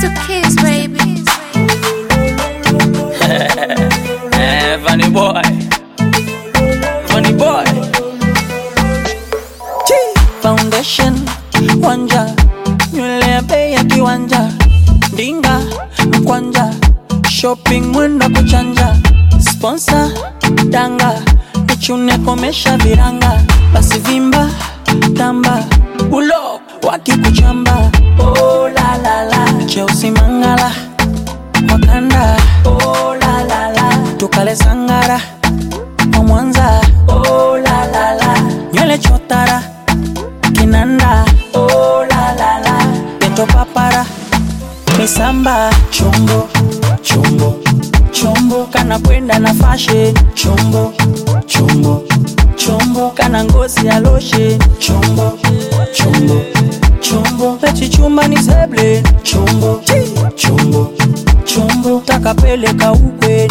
to kiss, baby. Eh, funny boy. Funny boy. Foundation wanja nywele ya bei ya kiwanja ndinga mkwanja shopping mwenda kuchanja sponsor danga nichune komesha viranga basi vimba tamba ulo wakikuchamba oh, la, la, la. cheusi mangala wakanda oh, la, la, la. tukale sangara wa mwanza oh, la, la, la. nywele chotara kinanda oh, la, la, la. peto papara misamba chombo chombo chombo kana kwenda na fashe chombo chombo chombo kana ngozi ya loshe chombo chombo chombo pechichumba ni seble chombo chombo chombo takapeleka ukwe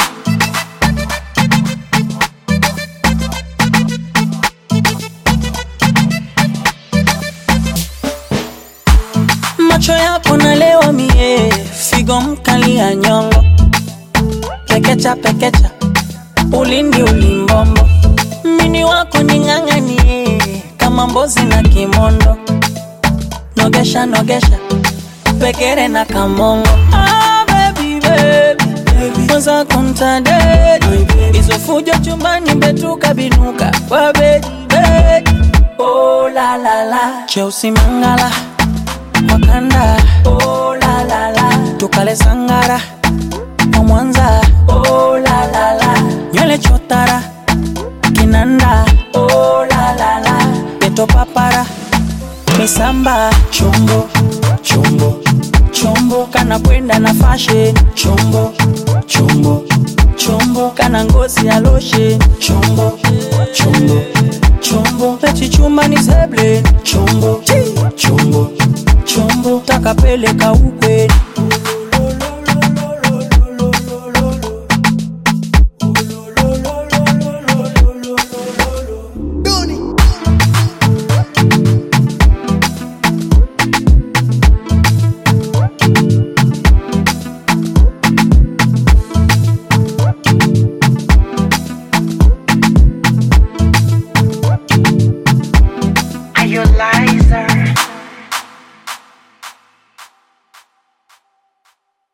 macho yako nalewa mie figo mkali ya nyongo pekecha pekecha ulindi ulimbombo mini wako ning'ang'anie kama mbozi na kimondo nogesha nogesha pekere na kamongo ah, baby, baby. Mwanza kumtadedi hizo fujo chumbani mbetuka binuka kwa bedi bedi oh, la, la, la. cheusi mangala wakanda oh, la, la, la. tukale sangara wa mwanza oh, la, la, la. nywele chotara kinanda oh, la, la, la. peto papara misamba chombo chombo chombo kana kwenda na fashe chombo chombo chombo kana ngozi ya loshe chombo chombo chombo pechichumba ni seble chombo chombo chombo takapeleka ukwe